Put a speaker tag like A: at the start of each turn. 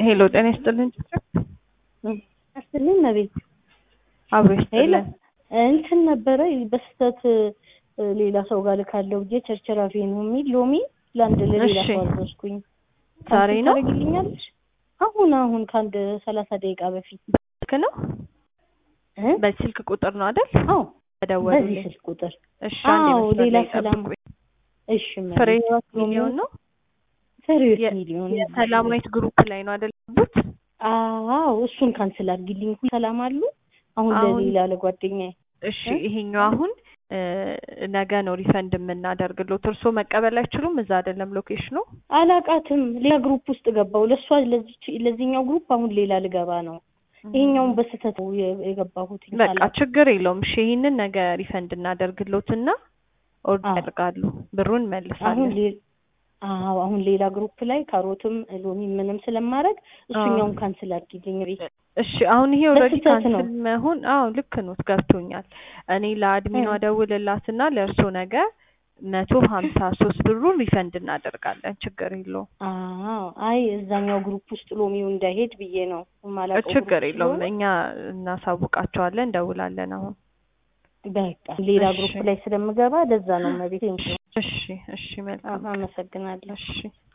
A: ሄሎ ጤና ይስጥልን።
B: አስጥልኝ መቤት
A: አብሮ
B: ሄሎ
A: ይስጥልን።
B: እንትን ነበረ በስህተት እ፣ ሌላ ሰው ጋር ልካለው ብዬ ቸርቸራፌ ነው የሚል ሎሚ ለአንድ ለሌላ
A: እሺ።
B: ሰው አዘዝኩኝ።
A: ዛሬ
B: ካንስል
A: ነው
B: ታደርጊልኛለሽ? አሁን አሁን ከአንድ ሰላሳ ደቂቃ በፊት
A: ስልክ ነው
B: እ?
A: በስልክ ቁጥር ነው አይደል?
B: አዎ በዚህ
A: ተደወሉልኝ።
B: ስልክ ቁጥር
A: እሺ አንድ
B: አዎ፣
A: መስመር
B: ሌላ
A: ላይ
B: ሰላም
A: ጠብቁኝ።
B: እሺ መቤት።
A: ፍሬ ህይወት ሚሊዮን ነው
B: ፍሬህይወት
A: የ-
B: ሚሊዮን
A: የሰላማዊት ግሩፕ ላይ ነው አይደል? ያሉት?
B: አዎ እሱን ካንስል አድርጊልኝ። ሁሉ ሰላም አሉ። አሁን
A: አሁን-
B: ለሌላ ለጓደኛዬ
A: እሺ
B: እ?
A: ይሄኛው አሁን እ፣ ነገ ነው ሪፈንድ የምናደርግሎት። እርስዎ መቀበል አይችሉም? እዛ አይደለም ሎኬሽኑ?
B: አላቃትም። ሌላ ግሩፕ ውስጥ ገባው። ለእሷ ለዚች ለዚህኛው ግሩፕ አሁን ሌላ ልገባ ነው። ይሄኛውን በስህተት ነው የ- የገባሁት።
A: በቃ ችግር የለውም። እሺ ይሄንን ነገ ሪፈንድ እናደርግሎትና ኦርደር
B: አዎ።
A: ያደርጋሉ። ብሩን
B: አሁን
A: መልሳለን።
B: ሌ- አዎ አሁን ሌላ ግሩፕ ላይ ካሮትም ሎሚ ምንም ስለማድረግ እሱኛውን ካንስል አድርጊልኝ ቤት
A: እሺ አሁን ይሄ ኦልሬዲ
B: በስህተት ነው።
A: ካንስል መሆን አዎ ልክ ነው ገብቶኛል። እኔ ለአድሚኗ
B: እ።
A: ደውልላትና ለእርሶ ነገ መቶ ሀምሳ ሶስት ብሩን ሪፈንድ እናደርጋለን። ችግር የለውም
B: አዎ አይ እዛኛው ግሩፕ ውስጥ ሎሚው እንዳይሄድ ብዬ ነው የማላውቀው
A: ችግር
B: ግሩፕ
A: የለውም።
B: ስለሆነ።
A: እኛ እናሳውቃቸዋለን፣ እንደውላለን። አሁን
B: በቃ ሌላ
A: እሺ።
B: ግሩፕ ላይ ስለምገባ ለዛ ነው መቤት።
A: እሺ እሺ መልካም
B: አመሰግናለሁ።
A: እሺ